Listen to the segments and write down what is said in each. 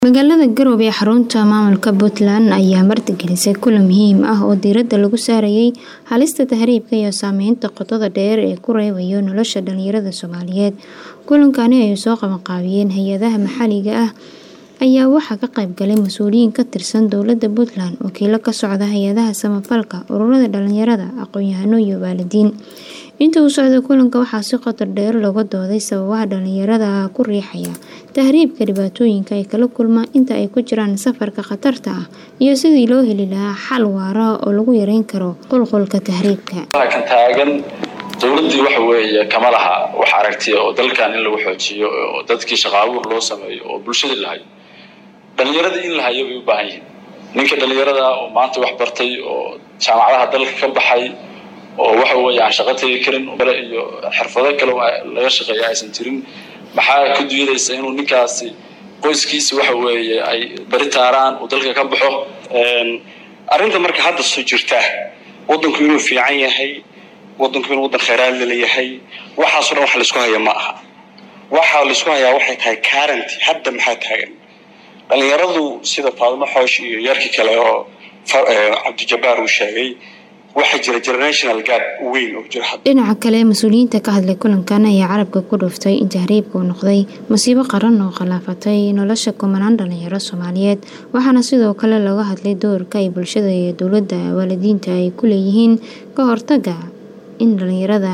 magaalada garowe ee xarunta maamulka puntland ayaa martigelisay kulan muhiim ah oo diiradda lagu saarayay halista tahriibka iyo saameynta qotada dheer ee ku reebayo nolosha dhalinyarada soomaaliyeed kulankani ay soo qabanqaabiyeen hay-adaha maxalliga ah ayaa waxaa ka qaybgalay mas-uuliyiin ka tirsan dowladda puntland wakiilo ka socda hay-adaha samafalka ururada dhalinyarada aqoon-yahano iyo waalidiin inta uu socda kulanka waxaa si qotar dheer looga dooday sababaha dhalinyarada ku riixaya tahriibka dhibaatooyinka ay kala kulmaan inta ay ku jiraan safarka khatarta ah iyo sidii loo heli lahaa xal waara oo lagu yareyn karo qulqulka tahriibka kan taagan dowladdii waxa weeye kama laha wax aragtiya oo dalkan in lagu xoojiyo oo dadkii shaqaabuur loo sameeyo oo bulshadii lahayo dhalinyaradii in la hayo bay u baahan yihiin ninka dhalinyarada oo maanta wax bartay oo jaamacadaha dalka ka baxay oo waxa weeye aan shaqo tegi karin kale iyo xirfado kale laga shaqeeya aysan jirin maxaa ku duyadaysa inuu ninkaasi qoyskiisi waxa weeye ay bari taaraan uu dalka ka baxo arrinta marka hadda soo jirta waddanku inuu fiican yahay waddanku inuu waddan khayraad laleeyahay waxaasoo dhan wax laisku haya ma aha waxa laisku hayaa waxay tahay currenty hadda maxaa taagan dhalinyaradu sida faadimo xoosh iyo yarkii kale oo cabdijabaar uu sheegay waxaa jira generational gap weyn oo jira dhinaca kale mas-uuliyiinta ka hadlay kulankan ayaa carabka ku dhuftay in tahriibka uu noqday masiibo qaran oo khilaafatay nolosha kumanaan dhalinyaro soomaaliyeed waxaana sidoo kale looga hadlay doorka ay bulshada iyo dowladda waalidiinta ay ku leeyihiin ka hortaga in dhalinyarada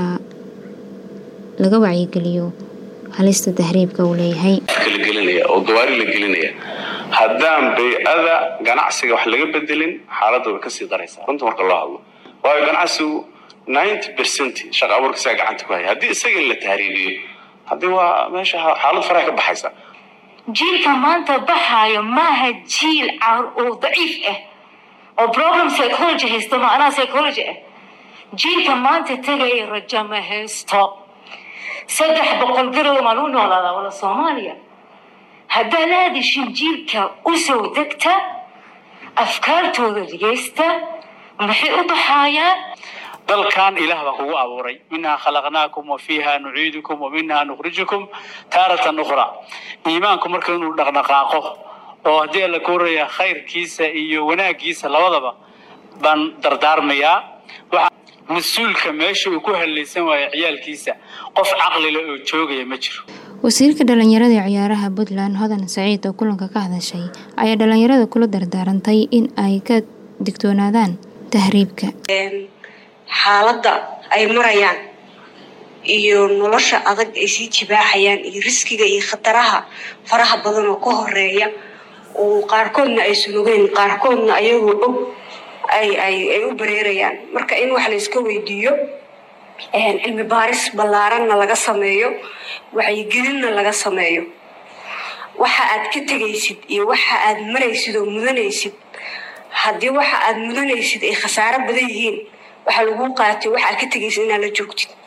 laga wacyigeliyo halista tahriibka uu leeyahay oo gawaari la gelinaya haddaan bay-ada ganacsiga wax laga bedelin xaaladda way kasii daraysaa runta marka loo hadlo waayo ganacsigu ninety percent shaqa abuurka isaga gacanta ku haya haddii isaga in la tahriibiyo haddii waa meesha xaalad faraha ka baxaysa jiilka maanta baxaayo maaha jiil oo daciif ah oo problem psychology haysto macnaha psychology ah jiilka maanta tegaya rajo ma haysto saddex boqol garow maa lagu noolaadaa wada soomaaliya haddaad aadishin jiilka u soo degta afkaartooda dhegeysta maxay u baxaayaan dalkan ilaah baa kugu abuuray minhaa khalaqnaakum wa fiiha nuciidukum wa minhaa nukhrijukum taaratan ukhraa iimaanku marka inuu dhaqdhaqaaqo oo haddii alla kooraya khayrkiisa iyo wanaaggiisa labadaba baan dardaarmayaa mas-uulka meesha uu ku hallaysan waayo ciyaalkiisa qof caqlile oo joogaya ma jiro wasiirka dhalinyarada ee ciyaaraha puntland hodan saciid oo kulanka ka hadashay ayaa dhalinyarada kula dardaarantay in ay ka digtoonaadaan tahriibka xaaladda ay marayaan iyo nolosha adag ay sii jibaaxayaan iyo riskiga iyo khataraha faraha badan oo ka horeeya oo qaarkoodna aysan ogeyn qaarkoodna ayagoo og ay ay u bareerayaan marka in wax layska weydiiyo cilmi baaris ballaaranna laga sameeyo wacyigelinna laga sameeyo waxa aad ka tegaysid iyo waxa aad maraysid oo mudanaysid haddii waxa aad mudanaysid ay khasaaro badan yihiin waxaa laguu qaatay waxa aad ka tegaysid inaad la joogtid